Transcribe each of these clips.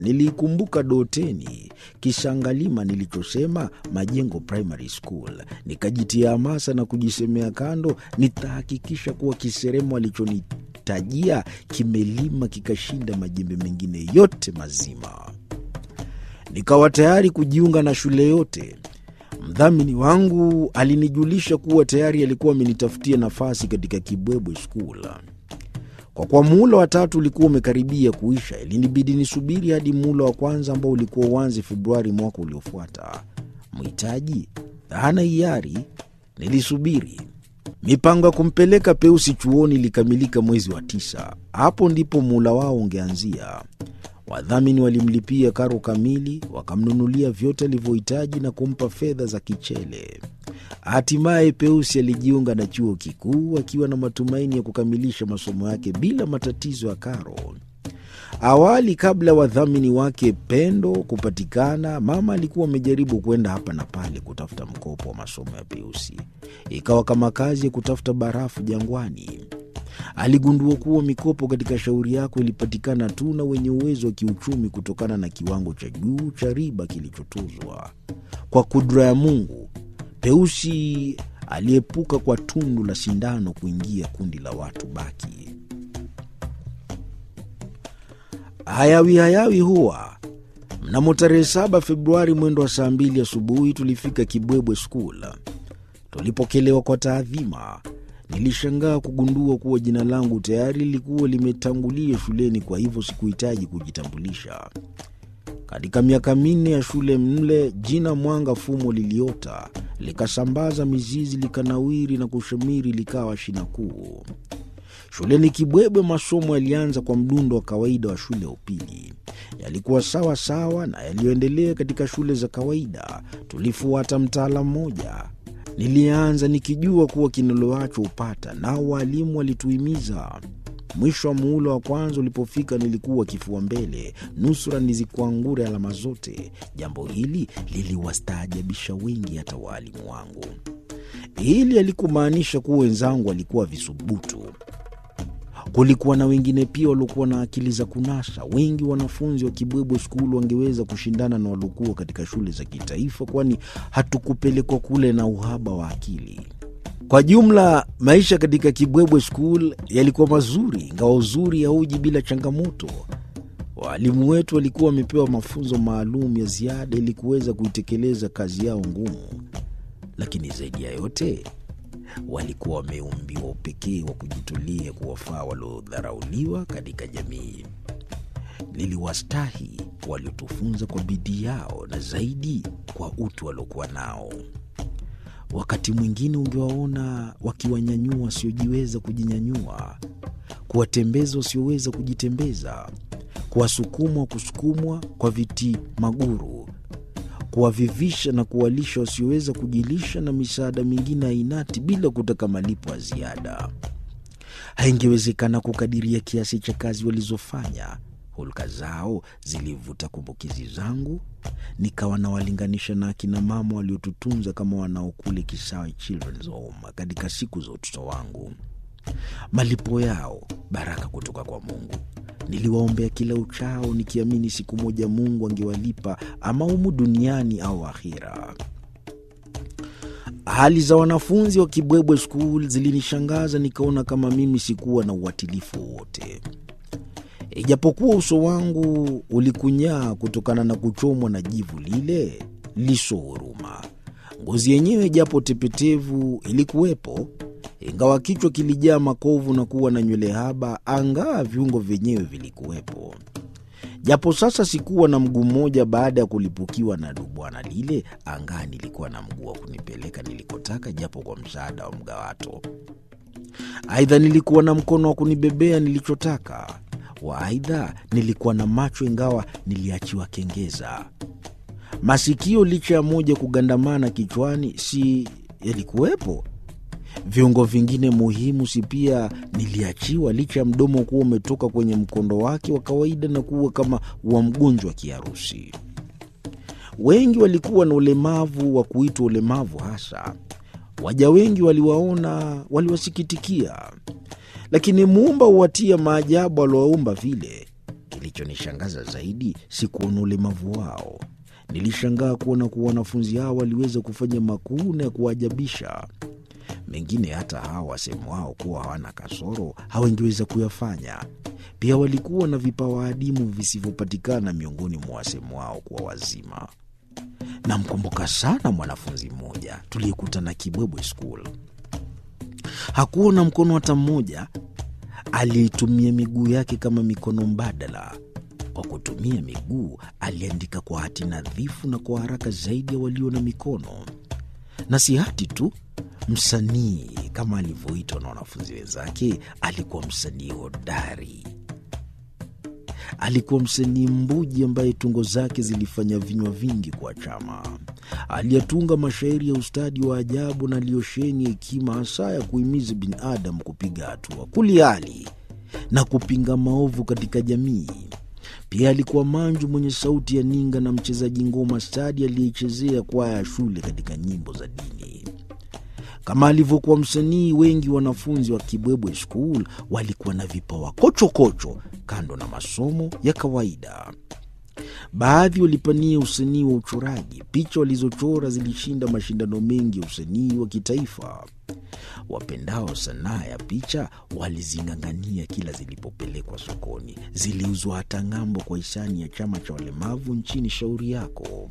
Niliikumbuka Doteni, Kishangalima nilichosema Majengo Primary School. Nikajitia hamasa na kujisemea kando, nitahakikisha kuwa kiseremo alichonitajia kimelima kikashinda majembe mengine yote mazima. Nikawa tayari kujiunga na shule yote. Mdhamini wangu alinijulisha kuwa tayari alikuwa amenitafutia nafasi katika Kibwebwe School. Kwa kuwa muhula wa tatu ulikuwa umekaribia kuisha, ilinibidi nisubiri hadi muhula wa kwanza ambao ulikuwa uanze Februari mwaka uliofuata. Mhitaji hana hiari, nilisubiri. Mipango ya kumpeleka Peusi chuoni ilikamilika mwezi wa tisa. Hapo ndipo muhula wao ungeanzia. Wadhamini walimlipia karo kamili, wakamnunulia vyote alivyohitaji na kumpa fedha za kichele. Hatimaye Peusi alijiunga na chuo kikuu akiwa na matumaini ya kukamilisha masomo yake bila matatizo ya karo. Awali, kabla ya wadhamini wake Pendo kupatikana, mama alikuwa amejaribu kwenda hapa na pale kutafuta mkopo wa masomo ya Peusi. Ikawa kama kazi ya kutafuta barafu jangwani. Aligundua kuwa mikopo katika shauri yako ilipatikana tu na wenye uwezo wa kiuchumi kutokana na kiwango cha juu cha riba kilichotozwa. Kwa kudra ya Mungu, Peusi aliepuka kwa tundu la sindano kuingia kundi la watu baki. Hayawi hayawi huwa mnamo tarehe saba Februari mwendo wa saa mbili asubuhi tulifika Kibwebwe School. Tulipokelewa kwa taadhima. Nilishangaa kugundua kuwa jina langu tayari lilikuwa limetangulia shuleni, kwa hivyo sikuhitaji kujitambulisha. Katika miaka minne ya shule mle, jina Mwanga Fumo liliota likasambaza mizizi, likanawiri na kushamiri, likawa shina kuu. Shuleni Kibwebwe masomo yalianza kwa mdundo wa kawaida wa shule ya upili. Yalikuwa sawa sawa na yaliyoendelea katika shule za kawaida. Tulifuata mtaala mmoja. Nilianza nikijua kuwa kinaloacho upata, nao waalimu walituhimiza. Mwisho wa muhula wa kwanza ulipofika, nilikuwa kifua mbele, nusura nizikuangure alama zote. Jambo hili liliwastaajabisha wengi, hata waalimu wangu. Hili halikumaanisha kuwa wenzangu walikuwa visubutu. Kulikuwa na wengine pia waliokuwa na akili za kunasa. Wengi wanafunzi wa Kibwebwe Skulu wangeweza kushindana na waliokuwa katika shule za kitaifa, kwani hatukupelekwa kule na uhaba wa akili. Kwa jumla, maisha katika Kibwebwe Skul yalikuwa mazuri, ingawa uzuri hauji bila changamoto. Waalimu wetu walikuwa wamepewa mafunzo maalum ya ziada ili kuweza kuitekeleza kazi yao ngumu, lakini zaidi ya yote walikuwa wameumbiwa upekee wa kujitolea kuwafaa waliodharauliwa katika jamii. Liliwastahi waliotufunza kwa bidii yao na zaidi kwa utu waliokuwa nao. Wakati mwingine ungewaona wakiwanyanyua wasiojiweza kujinyanyua, kuwatembeza wasioweza kujitembeza, kuwasukuma kusukumwa kwa viti maguru, kuwavivisha na kuwalisha wasioweza kujilisha, na misaada mingine ainati bila kutaka malipo ya ziada. Haingewezekana kukadiria kiasi cha kazi walizofanya. Hulka zao zilivuta kumbukizi zangu, nikawa nawalinganisha na akina mama waliotutunza kama wanaokule Kisawe Children's Home katika siku za utoto wangu. Malipo yao baraka kutoka kwa Mungu. Niliwaombea kila uchao, nikiamini siku moja Mungu angewalipa ama humu duniani au akhira. Hali za wanafunzi wa Kibwebwe School zilinishangaza, nikaona kama mimi sikuwa na uwatilifu wowote. Ijapokuwa uso wangu ulikunyaa kutokana na kuchomwa na jivu lile liso huruma, ngozi yenyewe japo tepetevu ilikuwepo, ingawa kichwa kilijaa makovu na kuwa na nywele haba, angaa viungo vyenyewe vilikuwepo. Japo sasa sikuwa na mguu mmoja baada ya kulipukiwa na dubwana lile, angaa nilikuwa na mguu wa kunipeleka nilikotaka, japo kwa msaada wa mgawato. Aidha, nilikuwa na mkono wa kunibebea nilichotaka Waaidha, nilikuwa na macho ingawa niliachiwa kengeza. Masikio licha ya moja kugandamana kichwani, si yalikuwepo. Viungo vingine muhimu si pia niliachiwa, licha ya mdomo kuwa umetoka kwenye mkondo wake wa kawaida na kuwa kama wa mgonjwa wa kiharusi. Wengi walikuwa na ulemavu wa kuitwa ulemavu hasa. Waja wengi waliwaona, waliwasikitikia lakini muumba huwatia maajabu aliowaumba vile. Kilichonishangaza zaidi si kuona ulemavu wao. Nilishangaa kuona kuwa wanafunzi hao waliweza kufanya makuu na ya kuajabisha. Mengine hata hawa wasemu wao kuwa hawana kasoro hawangeweza kuyafanya. Pia walikuwa na vipawa adimu visivyopatikana miongoni mwa wasemu wao kuwa wazima. Namkumbuka sana mwanafunzi mmoja tuliyekutana Kibwebwe School. Hakuwa na mkono hata mmoja, aliitumia miguu yake kama mikono mbadala. Kwa kutumia miguu, aliandika kwa hati nadhifu na kwa haraka zaidi ya walio na mikono. Na si hati tu, msanii kama alivyoitwa na wanafunzi wenzake, alikuwa msanii hodari. Alikuwa msanii mbuji ambaye tungo zake zilifanya vinywa vingi kwa chama. Aliyetunga mashairi ya ustadi wa ajabu na aliyosheni hekima hasa ya kuhimiza binadamu kupiga hatua, kuliali na kupinga maovu katika jamii. Pia alikuwa manju mwenye sauti ya ninga na mchezaji ngoma stadi aliyechezea kwaya ya shule katika nyimbo za dini. Kama alivyokuwa msanii, wengi wanafunzi wa Kibwebwe School walikuwa na vipawa kochokocho kando na masomo ya kawaida. Baadhi walipania usanii wa uchoraji. Picha walizochora zilishinda mashindano mengi ya usanii wa kitaifa. Wapendao sanaa ya picha walizing'ang'ania kila zilipopelekwa sokoni. Ziliuzwa hata ng'ambo kwa hisani ya chama cha walemavu nchini Shauri Yako.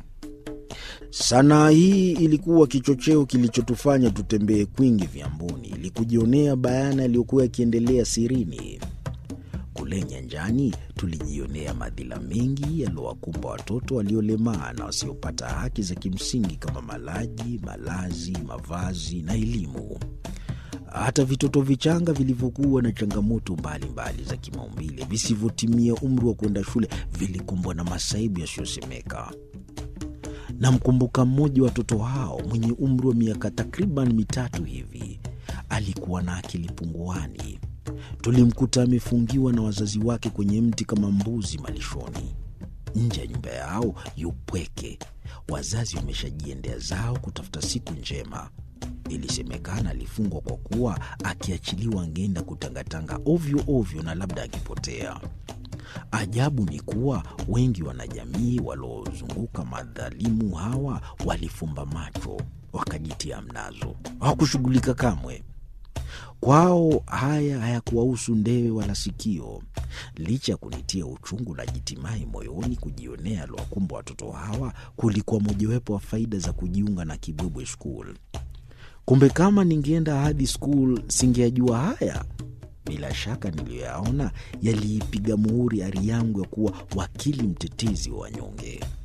Sanaa hii ilikuwa kichocheo kilichotufanya tutembee kwingi vyamboni ili kujionea bayana yaliyokuwa yakiendelea sirini. Kule nyanjani tulijionea madhila mengi yaliyowakumba watoto waliolemaa na wasiopata haki za kimsingi kama malaji, malazi, mavazi na elimu. Hata vitoto vichanga vilivyokuwa na changamoto mbalimbali mbali za kimaumbile visivyotimia umri wa kwenda shule vilikumbwa na masaibu yasiyosemeka. Namkumbuka mmoja wa watoto hao mwenye umri wa miaka takriban mitatu hivi. Alikuwa na akili punguani. Tulimkuta amefungiwa na wazazi wake kwenye mti kama mbuzi malishoni. Nje ya nyumba yao yupweke, wazazi wameshajiendea zao kutafuta siku njema. Ilisemekana alifungwa kwa kuwa akiachiliwa angeenda kutangatanga ovyo ovyo na labda akipotea. Ajabu ni kuwa wengi wanajamii waliozunguka madhalimu hawa walifumba macho wakajitia mnazo, hawakushughulika kamwe. Kwao haya hayakuwahusu ndewe wala sikio. Licha ya kunitia uchungu na jitimai moyoni kujionea aliwakumba watoto hawa, kulikuwa mojawapo wa faida za kujiunga na Kibwebwe School. Kumbe kama ningeenda hadi school singeyajua haya. Bila shaka niliyoyaona yaliipiga muhuri ari yangu ya kuwa wakili mtetezi wa wanyonge.